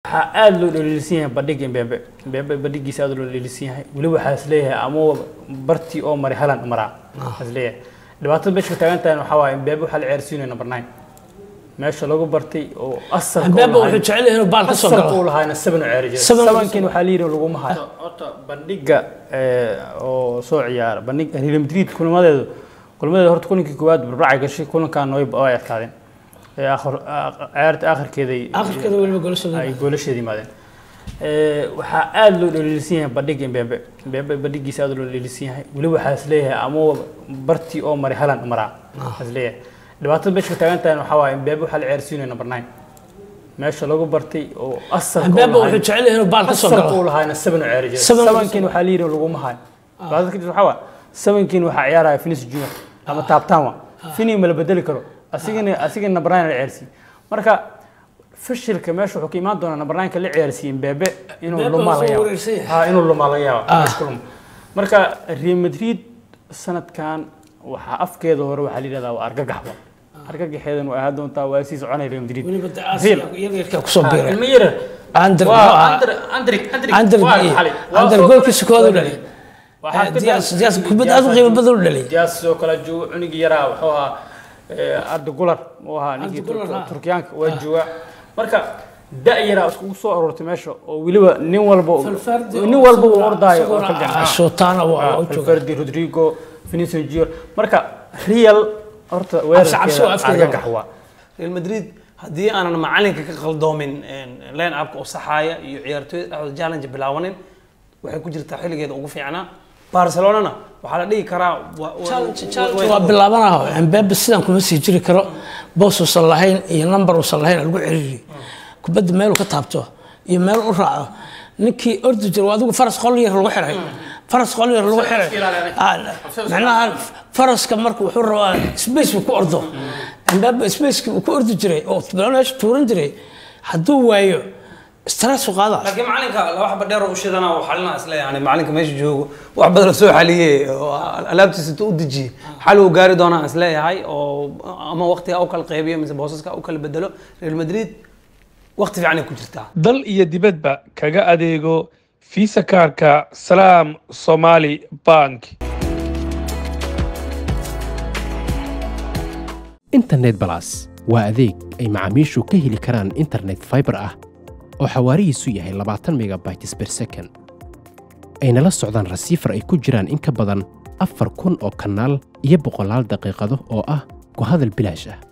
waxaa aada loo dhaliilsan yahay bandhiga Mbembe Mbembe bandhigiisa aada loo dhaliilsan yahay weliba waxaa is leeyahay ama bartii oo maray halan maraa is leeyahay dhibaatada meesha ka taagan tahay waxaa waaye Mbembe waxaa la ciyaarsiinaya number nine meesha lagu bartay oo asalka u Mbembe lahayd- wuxuu jecel yahay inuu baal ka soo asalka galo uu lahaayna seven u ciyaari jiray Seven u sevenkin waxaa la yidhi laguma hayo horta bandhiga eh, oo soo ciyaara bandhiga Real Madrid kulamadeedu kulamadeedu horta kulankii koowaad barbacay gashay kulankan way way adkaadeen ee aakhir ciyaarta aakhirkeeday akhirkeeda weliba golasha ay goolasheeda yimaadeen Ee, waxaa aada loo dhaliilsan yahay bandhiga Mbembe Mbembe bandhigiisa aada loo dhaliilsan yahay weliba waxaa is leeyahay ama bartii oo maray halan maraa is leeyahay dhibaatada meesha ka taagan tahay waxaa waaye Mbembe waxaa la ciyaarsiinaya number nine meesha lagu bartay oo asalka u Mbembe wuxuu lahayd- jecel yahay inuu baal ka soo asalka galo uu lahaayna seven u ciyaari jiray Seven u- sevenkin waxaa la yidhi laguma hayo dhibaatada kadib waxaa waaye sevenkin waxaa ciyaaraya Finis Junior ama Taabtaanwa Fini ma la bedeli karo asigana asigana number nine la ciyaarsiiyey marka fashilka meesha wuxuu ka imaan doonaa number nine ka la ciyaarsiiyey Mbembe inuu Mbembe lumaa waa laga soo yaabo wareersan yahay. ha inuu lumaa laga yaabo Ah. meesha ku lumo. marka Real Madrid sanadkan waxaa afkeeda hore waxaa la yidhahdaa waa argagaxba argagaxeedan waa ahaan doontaa waa sii soconaya Real Madrid weliba de Real. Aasiya iyaga yarkaa kusoo Ah, biiray ilmo yar Ander waa muxuu ahaa? Ander Andrik Andrik Ander waa iyo- xalay. Waa Ander soo goolkiisa kale- koowaad u dhalay. Waxaa Eh, ka Diaz- dal- Diaz kubad aad u qiimo badan u dhalay. Diaz sidoo kale joogo cunug yaraa wuxuu ahaa eh, Arda Guler uu ahaa ninkii Arda Güler, Turk- ah. Turkiyaanka waa jooga marka da yaraa iskugu soo aroortay meesha oo weliba nin walba Valverde nin oo walba uu isaguna- ordaayo oo isaguna ka gacan Shotana waa u jooga Valverde Rodrigo Vinicius Junior marka Real horta cabsi waa weerarkeeda afkeeda. argagax waa real madrid haddii aanan macalinka ka qaldoomin line upka oo saxaaya iyo ciyaartooyda dhexdooda challenge bilaabanin waxay ku jirtaa xilligeeda ugu fiicnaa barcelonana waxaa la dhihi karaa wa- wa- waa bilaabanaho Mbembe sidan kuma sii jiri karo boos uusan lahayn iyo number uusan lahayn lagu ciriiri kubadda meel uu ka taabto iyo meel u raaco ninkii ordi jira waa adigu faras qol yar lagu xiray faras qol yar lagu xiray Ah, macnaha faraska marka wuxuu rabaa space uu ku ordo Mbembe space uu ku ordi jiray oo meesha tuuran jiray hadduu waayo stress u qaada laakiin macalinka laba xaba dheer oo u shidana oo xalinaa isle yani macalinka meesha joogo wax badan soo xaliyey oo alaabtiisa intuu u dejiyey xal uu gaari doonaa isleeyahay oo ama waqtiga u kala qeybiyo mise boosaska u kala bedelo real madrid waqti fiican ay ku jirtaa dal iyo dibadba kaga adeego fiisa kaarka salaam somali bank internet balas waa adeeg ay macaamiishu ka heli karaan internet fiber ah oo xawaarihiisu yahay 20 megabytes per second ayna la socdaan rasiifar ay ku jiraan in ka badan afar kun oo kanaal iyo boqolaal daqiiqado oo ah ku hadal bilaash ah